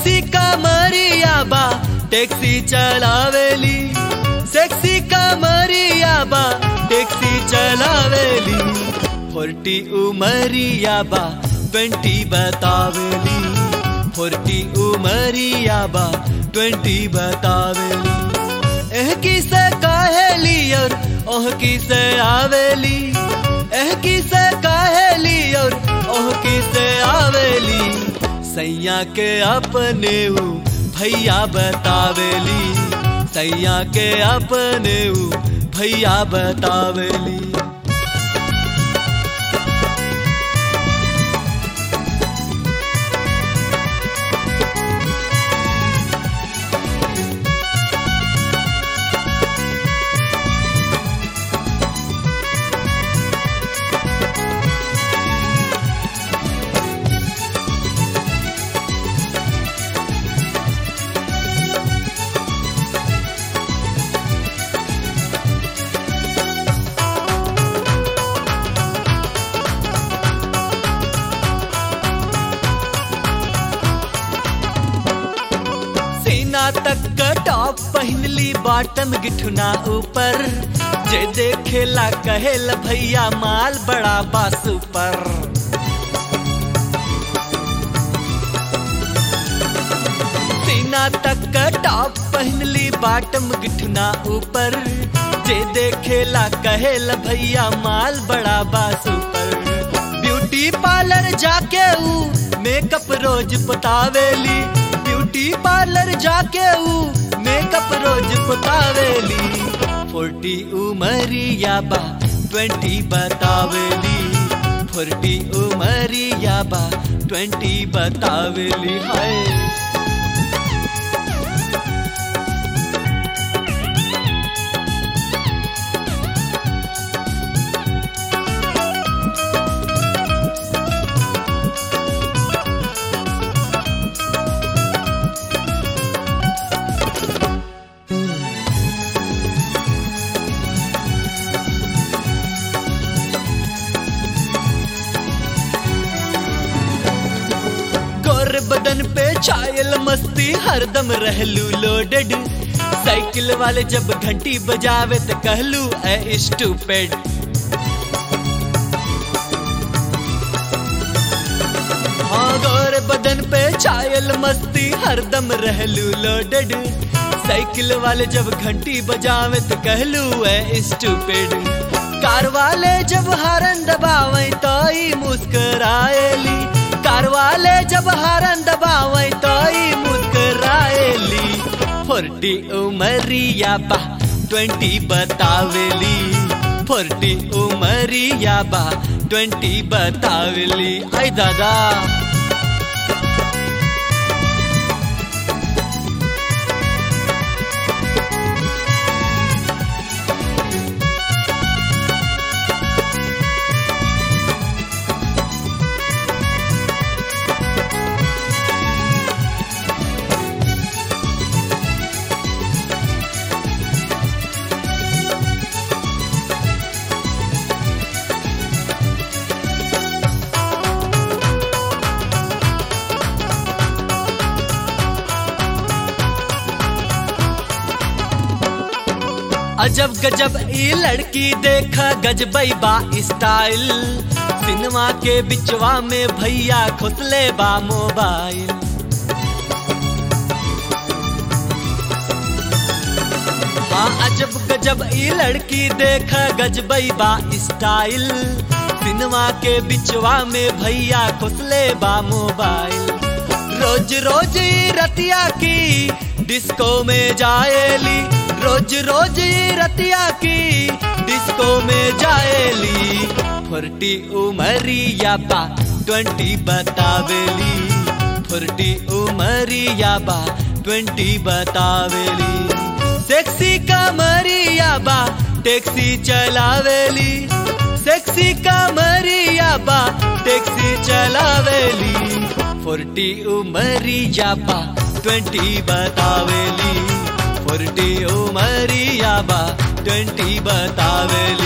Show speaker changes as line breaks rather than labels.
sexy कमरिया बा taxi चलावेली sexy कमरिया बा टैक्सी चलावेली फोर्टी उमरिया बा ट्वेंटी बतावेली फोर्टी उमरिया बा ट्वेंटी बतावेली एह की से काहेली और ओह की से आवेली एह की से काहेली और ओह की से आवेली सैया के अपने ऊ भैया बतावेली सैया के अपने ऊ भैया बतावेली सीना तक का टॉप पहनली बॉटम गिठुना ऊपर जे देखेला कहेला भैया माल बड़ा बास ऊपर सीना तक का टॉप पहनली बॉटम गिठुना ऊपर जे देखेला कहेला भैया माल बड़ा बास ऊपर ब्यूटी पार्लर जाके ऊ मेकअप रोज पतावेली ब्यूटी पार्लर जाके ऊ मेकअप रोज पतावेली फोर्टी उमरिया बा ट्वेंटी बतावेली फोर्टी उमरिया बा ट्वेंटी बतावेली हाय गोर बदन पे छायल मस्ती हरदम रहलू लोडेड साइकिल वाले जब घंटी बजावे तो कहलू ए स्टूपिड हाँ गोर बदन पे छायल मस्ती हरदम रहलू लोडेड साइकिल वाले जब घंटी बजावे तो कहलू ए स्टूपिड कार वाले जब हरन दबावे तो ही मुस्कराएली कार वाले जब हरन दबावे तो ही मुस्कराएली फोर्टी उमरिया बा ट्वेंटी बतावेली फोर्टी उमरिया बा ट्वेंटी बतावेली आई दादा अजब गजब ई लड़की देखा गजबई बा स्टाइल सिनेमा के बिचवा में भैया खुसले बा मोबाइल हाँ अजब गजब ई लड़की देखा गजबई बा स्टाइल सिनेमा के बिचवा में भैया खुसले बा मोबाइल रोज रोज ई रतिया की डिस्को में जाएली रोज रोज ई रतिया की डिस्को में जाएली फोर्टी उमरिया बा ट्वेंटी बतावेली फोर्टी उमरिया बा ट्वेंटी बतावेली सेक्सी कमरिया बा टैक्सी चलावेली सेक्सी कमरिया बा टैक्सी चलावेली फोर्टी उमरिया बा ट्वेंटी बतावेली फोर्टी उमरिया बा ट्वेंटी बतावेली